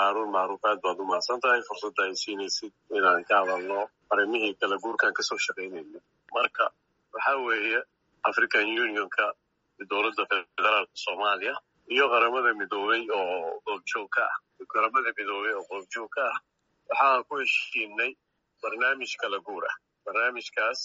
haaruun macruuf aad baad u mahadsan tahay fursadda ay siinaysid inaan ka hadalno arrimihii kala guurkan kasoo shaqaynayno marka waxaa weeye african unionka dowladda federaalka soomaaliya iyo qaramada midoobey oo goobjoog ka ah qaramada midoobey oo goobjoog ka ah waxaan ku heshiinay barnaamij kala guur ah barnaamijkaas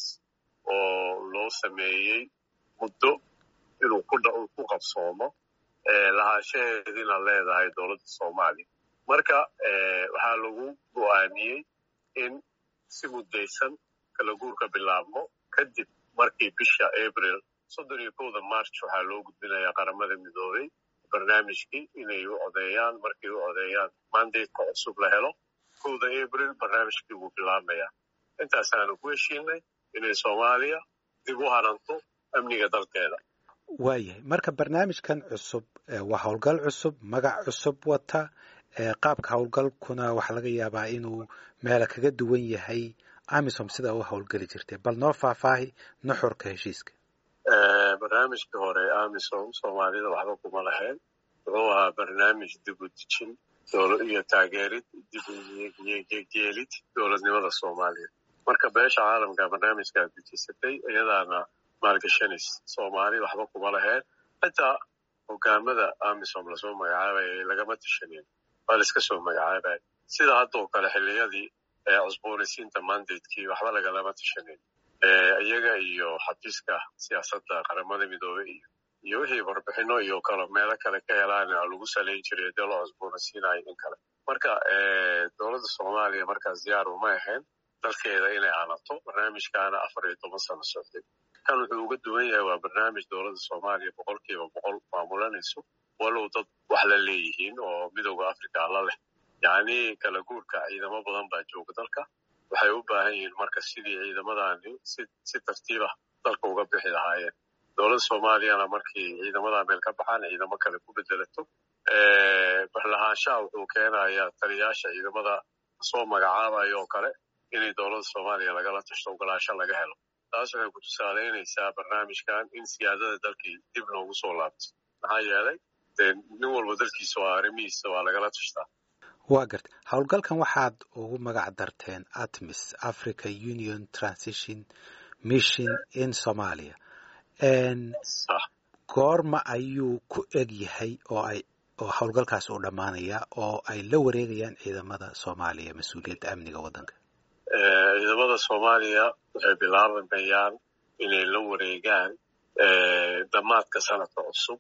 oo loo sameeyey muddo inuu ku qabsoomo lahaanshaheediina leedahay dowladda soomaaliya marka waxaa lagu go'aamiyey in si muddaysan kala guurka bilaabmo kadib markii bisha abril soddon iyo kowda march waxaa loo gudbinayaa qaramada midoobey barnaamijkii inay u codeeyaan markay u codeeyaan mandateka cusub la helo kowda abril barnaamijkii wuu bilaabmayaa intaasaanu ku heshiinay inay soomaaliya dib u hananto amniga dalkeeda waayahay marka barnaamijkan cusub waa howlgal cusub magac cusub wata qaabka howlgalkuna waxaa laga yaabaa inuu meela kaga duwan yahay amisom sidaa u howlgeli jirtay bal noo faahfaahi nuxurka heshiiska barnaamijkii hore amisom soomaalida waxba kuma lahayn wuxuu ahaa barnaamij dib u dejin iyo taageerid dib ugeelid dowladnimada soomaaliya marka beesha caalamka barnaamijkaa dejisatay iyadaana maalgashanis soomaali waxba kuma lahayn xitaa hogaamada amisom lasoo magacaabaya lagama tishanin waa laiska soo magacaabaya sida haddoo kale xilliyadii cusboonaysiinta mandatekii waxba lagalama tishanin iyaga iyo xafiiska siyaasadda qaramada midoobey iyo iyo wixii warbixino iyo kale meelo kale ka helaan lagu salayn jiray dee loo cusboonaysiinayo in kale marka dowladda soomaaliya markaas diyaar uma ahayn dalkeeda inay hanato barnaamijkaana afar iyo toban sano socday kan wuxuu uga duwan yahay waa barnaamij dowladda soomaaliya boqolkiiba boqol maamulanayso walow dad wax la leeyihiin oo midooda africa la leh yacni kala guurka ciidamo badan baa jooga dalka waxay u baahan yihiin marka sidii ciidamadani si si tartiibah dalka uga bixi lahaayeen dowladda soomaaliyana markii ciidamadaa meel ka baxaan ciidamo kale ku bedelato barlahaanshaha wuxuu keenayaa taliyaasha ciidamada soo magacaabayo oo kale inay dowladda soomaaliya lagala tashto ogolaasho laga helo taas waxay ku tusaalaynaysaa barnaamijkan in siyaadada dalkii dib loogu soo laabto maxaa yeelay dee nin walba dalkiisa waa arrimihiisa waa lagala tashtaa waa garta howlgalkan waxaad ugu magac darteen atmis africa union transition mission in somalia goorma ayuu ku eg yahay oo ay oo howlgalkaas uu dhammaanaya oo ay la wareegayaan ciidamada soomaaliya mas-uuliyadda amniga waddanka ciidamada soomaaliya waxay bilaabamayaan inay la wareegaan dhammaadka sanadka cusub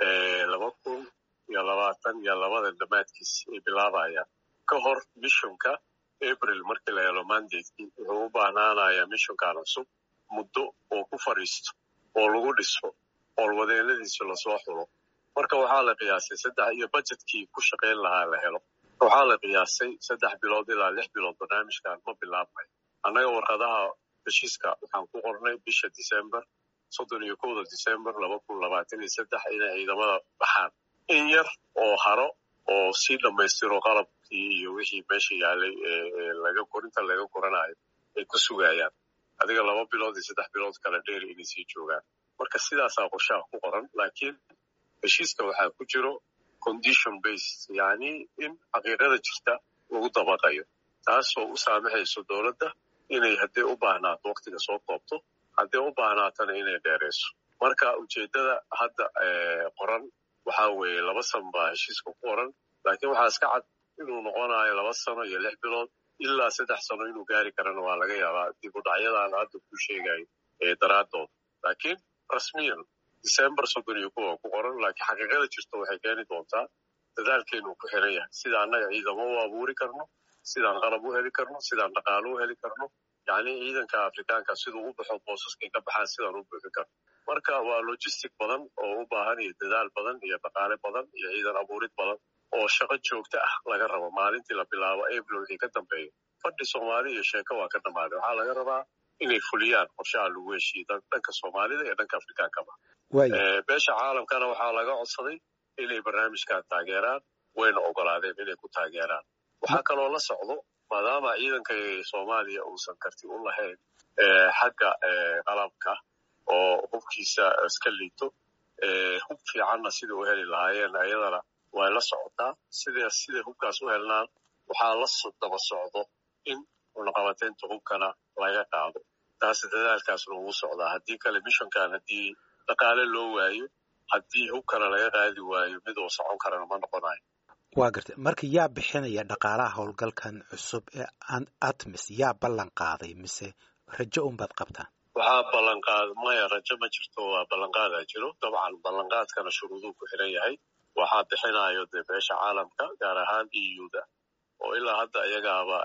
laba kun iyo labaatan iyo labada dhammaadkiis ay bilaabayaan ka hor mishonka abril markii la helo mandatekii wuxuu u baahnaanayaa mishonkan cusub muddo oo ku fadhiisto oo lagu dhiso howlwadeenadiisa lasoo xulo marka waxaa la qiyaasay saddex iyo budgetkii ku shaqayn lahaa la helo waxaa la qiyaasay saddex bilood ilaa lix bilood barnaamijkan ma bilaabmayo annaga warqadaha heshiiska waxaan ku qornay bisha december soddon iyo kowda december laba kun labaatan iyo saddex inay ciidamada baxaan in yar oo haro oo sii dhammaystiro qalabkii iyo wixii meesha yaalay laga korinta laga koranayo ay ku sugayaan adiga laba bilood iyo saddex bilood kale dheer inay sii joogaan marka sidaasaa qorshaha ku qoran laakiin heshiiska waxaa ku jiro condition based yacni in xaqiiqada jirta lagu dabaqayo taasoo u saamaxayso dowladda inay haddii u baahnaato waktiga soo koobto haddii u baahnaatana inay dheerayso marka ujeeddada hadda qoran waxaa weeye laba san baa heshiiska ku qoran laakiin waxaa iska cad inuu noqonayo laba sano iyo lix bilood ilaa saddex sano inuu gaari karana waa laga yaabaa dib u dhacyadaan hadda ku sheegayo daraaddood laakiin rasmiyan december soddon iyo kuwa ku qoran laakiin xaqiiqada jirta waxay keeni doontaa dadaalkeenu ku xiran yahay sida annaga ciidamo u abuuri karno sidaan qalab u heli karno sidaan dhaqaalo u heli karno yacni ciidanka afrikaanka siduu u baxo boosaskay ka baxaan sidaan u buuxin karno marka waa logistic badan oo u baahan iyo dadaal badan iyo dhaqaale badan iyo ciidan abuurid badan oo shaqo joogto ah laga rabo maalintii la bilaabo april wixii ka dambeeya fadhi soomaali iyo sheeko waa ka dhammaaday waxaa laga rabaa inay fuliyaan qorshaha lagu heshiiyey dhanka soomaalida iyo dhanka afrikaankaba beesha caalamkana waxaa laga codsaday inay barnaamijkan taageeraan wayna ogolaadeen inay ku taageeraan waxaa kaloo la socdo maadaama ciidanka soomaaliya uusan karti u lahayn xagga qalabka oo hubkiisa iska liito hub fiicanna sida u heli lahaayeen ayadana way la socotaa sida siday hubkaas u helnaan waxaa la daba socdo in cunaqabateynta hubkana laga qaado taas dadaalkaasna ugu socdaa haddii kale mishonkan haddii dhaqaale loo waayo haddii hubkana laga qaadi waayo mid uu socon karana ma noqonayo waa gartay marka yaa bixinaya dhaqaalaha howlgalkan cusub ee atmis yaa ballan qaaday mise rajo unbaad qabtaan waxaa ballanqaad maya rajo ma jirto waa ballanqaadaa jiro dabcan ballanqaadkana shuruuduu ku xiran yahay waxaa bixinayo dee beesha caalamka gaar ahaan eu da oo ilaa hadda iyagaaba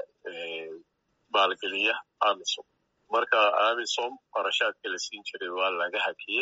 maalgeliya amisom marka amisom qarashaadka la siin jiray waa laga hakiyey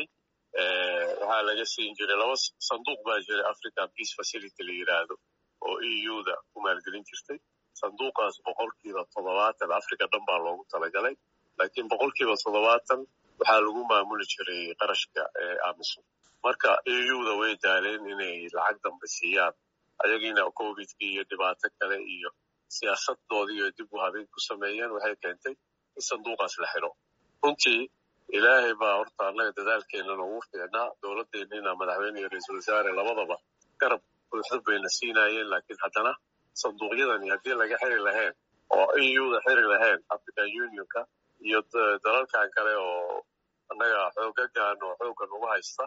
waxaa laga siin jiray laba sanduuq baa jiray african peace facility la yidhaahdo oo eu da ku maalgelin jirtay sanduuqaas boqolkiiba toddobaatan africa dhan baa loogu talagalay laakiin boqolkiiba toddobaatan waxaa lagu maamuli jiray qarashka amisom marka eu da way daaleen inay lacag dambe siiyaan ayagiina covidkii iyo dhibaato kale iyo siyaasadoodii iyo dib u habeyn ku sameeyeen waxay keentay in sanduuqaas la xiro runtii ilaahay baa horta annaga dadaalkeennana ugu fiicnaa dowladdeennina madaxweyne iyo ra-iisul wasaare labadaba garab buuxda bayna siinaayeen laakiin haddana sanduuqyadani haddii laga xiri lahayn oo euda xiri lahayn african unionka iyo dalalkan kale oo annaga xoogagan oo xooggan ugu haysta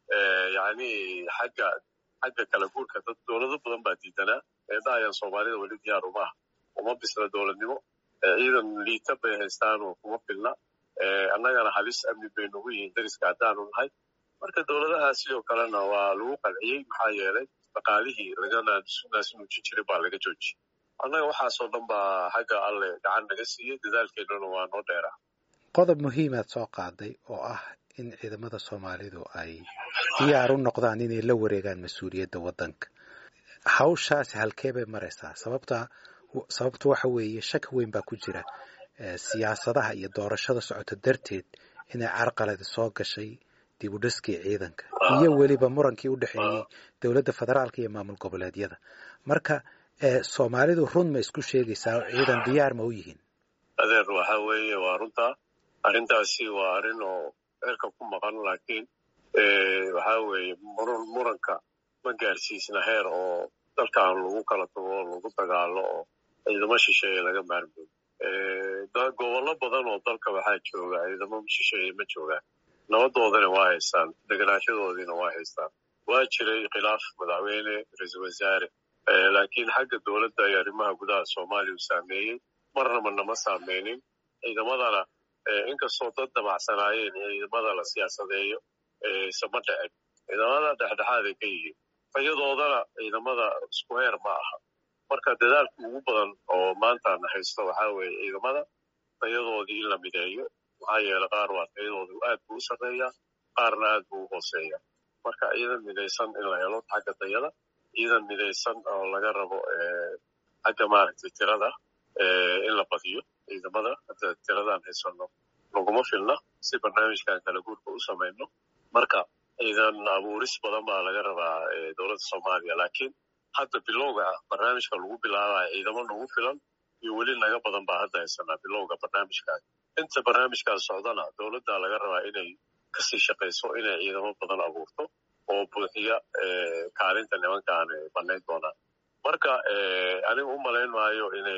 yacni xagga xagga kala guurka dad dowlado badan baa diidanaa eedahayaan soomaalida weli diyaar uma ah uma bisla dowladnimo ciidan liita bay haystaan oo kuma filna annagana halis amni bay nagu yihiin dariska haddaanu nahay marka dowladahaas sidoo kalena waa lagu qalciyey maxaa yeelay dhaqaalihii laga naasnuujin jiray baa laga joojiyey annaga waxaasoo dhan baa xagga alle gacan naga siiyey dadaalkeennuna waa noo dheeraa qodob muhiimaad soo qaaday oo ah in ciidamada soomaalidu ay diyaar u noqdaan inay la wareegaan mas-uuliyadda waddanka hawshaasi halkee bay maraysaa sababta sababtu waxa weeye shaki weyn baa ku jira siyaasadaha iyo doorashada socota darteed inay carqaladi soo gashay dib u dhiskii ciidanka iyo weliba murankii u dhexeeyey dowladda federaalka iyo maamul goboleedyada marka soomaalidu run ma isku sheegaysaa oo ciidan diyaar ma u yihiin adeer waxa weeye waa runtaa arrintaasi waa arrin oo cirka ku maqan laakiin waxa weeye muranka ma gaarsiisna heer oo dalkan lagu kala tago oo lagu dagaalo oo ciidamo shisheeye laga maarmooyo gobollo badan oo dalka waxaa jooga ciidamo shisheeye ma joogaan nabadoodana waa haystaan deganaashadoodiina waa haystaan waa jiray khilaaf madaxweyne ra-iisul wasaare laakiin xagga dowladda iyo arrimaha gudaha soomaaliya uu saameeyey marnaba nama saameynin ciidamadana inkastoo dad damacsanaayeen ciidamada la siyaasadeeyo isama dhicin ciidamada dhexdhexaaday ka yihiin tayadoodana ciidamada isku heer ma aha marka dadaalka ugu badan oo maantana haysto waxaa weeye ciidamada tayadoodii in la mideeyo maxaa yeele qaar waa tayadoodu aad buu u sarreeyaa qaarna aad buu u hooseeya marka ciidan midaysan in la helo xagga tayada ciidan midaysan oo laga rabo xagga maaragtay tirada in la badiyo ciidamada hadda tiradaan haysano laguma filna si barnaamijkan kala guurka u samayno marka ciidan abuuris badan baa laga rabaa dowladda soomaaliya laakiin hadda bilowga ah barnaamijka lagu bilaabaya ciidamo nagu filan iyo weli naga badan baa hadda haysanaa bilowga barnaamijkaas inta barnaamijkaas socdana dowladda laga rabaa inay kasii shaqayso inay ciidamo badan abuurto oo buuxiya kaalinta nimankaan banayn doonaan marka aniga u malayn maayo inay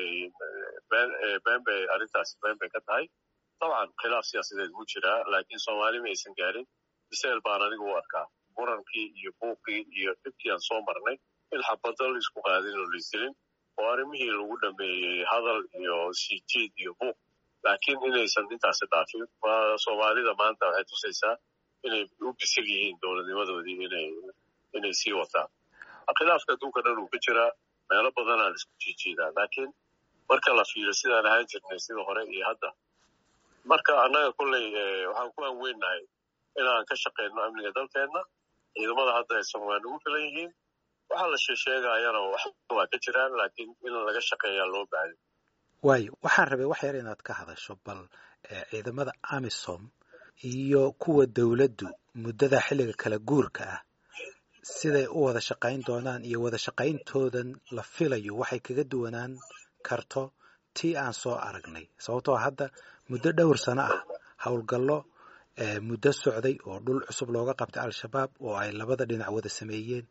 been bay arrintaasi been bay ka tahay dabcan khilaaf siyaasadeed wuu jiraa laakiin soomaali ma aysan gaarin biseel baan aniga u arkaa murankii iyo buuqii iyo dhibkii aan soo marnay in xabadda la isku qaadin oo laisdilin oo arrimihii lagu dhameeyey hadal iyo siijiid iyo buuq laakiin inaysan intaasi dhaafin soomaalida maanta waxay tusaysaa inay u bisil yihiin dowladnimadoodii inay inay sii wataan khilaafka adduunka dhan uu ka jiraa meelo badanaa la isku jiijiidaa laakiin marka la fiiro sidaan ahaan jirnay sida hore iyo hadda marka annaga kolley waxaan ku aanweynahay inaan ka shaqayno amniga dalkeenna ciidamada hadda haysan waa nagu filan yihiin waxaa la sheesheegayana waa ka jiraan laakiin in laga shaqeeyaa loo baahay waayo waxaan rabay wax yar inaad ka hadasho bal ciidamada amisom iyo kuwa dowladdu muddada xilliga kala guurka ah siday u wada shaqayn doonaan iyo wada shaqayntoodan la filayo waxay kaga duwanaan karto tii aan soo aragnay sababtoo hadda muddo dhowr sano ah howlgallo muddo socday oo dhul cusub looga qabtay al-shabaab oo ay labada dhinac wada sameeyeen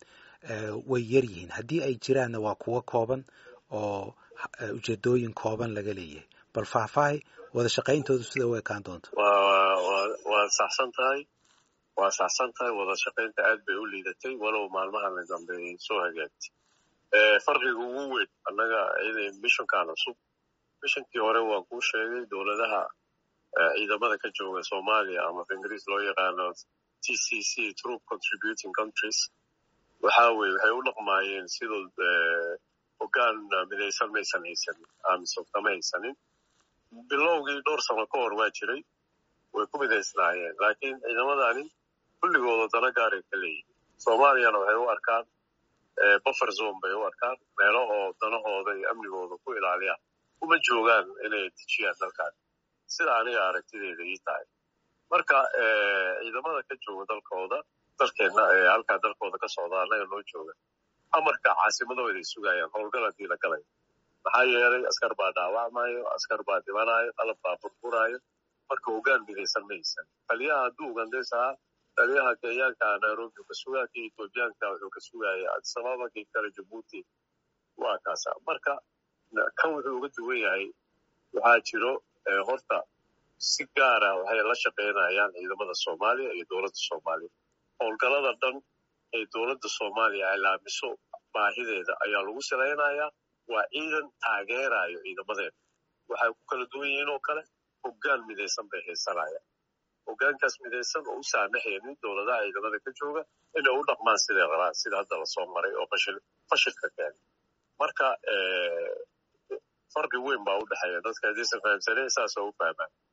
way yar yihiin haddii ay jiraanna waa kuwo kooban oo ujeedooyin kooban laga leeyahay bal faahfaahay wada shaqayntoodu sida u ekaan doonto waa saxsan tahay waa saxsan tahay wada shaqaynta aad bay u liidatay walow maalmahan la dambeeyay soo hagaagtay farqiga ugu weyn annaga mishankan cusub mishankii hore waan kuu sheegay dowladaha ciidamada ka jooga soomaaliya ama ingiriis loo yaqaano t c c troop contributing countries waxa weye waxay u dhaqmaayeen sidoo hoggaan midaysan maysan haysanin amisom kama haysanin bilowgii dhowr sano ka hor waa jiray way ku midaysnaayeen laakiin ciidamadani kulligooda dana gaaray ka leeyihin soomaaliyana waxay u arkaan buffer zone bay u arkaan meelo oo danahooda iyo amnigooda ku ilaaliyaan uma joogaan inay dejiyaan dalkan sida aniga aragtideeda ii tahay marka ciidamada ka jooga dalkooda dalkeenna ee halkaa dalkooda ka socda annaga noo jooga amarka caasimadooday sugayaan howlgal haddii la galayo maxaa yeelay askar baa dhaawacmayo askar baa dhibanayo qalab baa burburaayo marka hoggaan midaysan maysan taliyaha hadduu ugandays ahaa taliyaha kenyaanka nairobi ka sugaa kii ethoobiyaanka wuxuu ka sugaya adisababa kii kale jabuuti waa kaasa marka kan wuxuu uga duwan yahay waxaa jiro horta si gaara waxay la shaqaynayaan ciidamada soomaaliya iyo dowladda soomaaliya howlgalada dhan ee dowladda soomaaliya ilaamiso baahideeda ayaa lagu salaynayaa waa ciidan taageerayo ciidamadeeda waxay ku kala duwan yihiin oo kale hoggaan midaysan bay haysanayaan hoggaankaas midaysan oo u saamaxaynin dowladaha ciidamada ka jooga inay u dhaqmaan siday rabaan sida hadda lasoo maray oo fashil fashilka keenay marka farqi weyn baa u dhexeeya dadka haddaysan fahamsanayn saasoo u fahmaan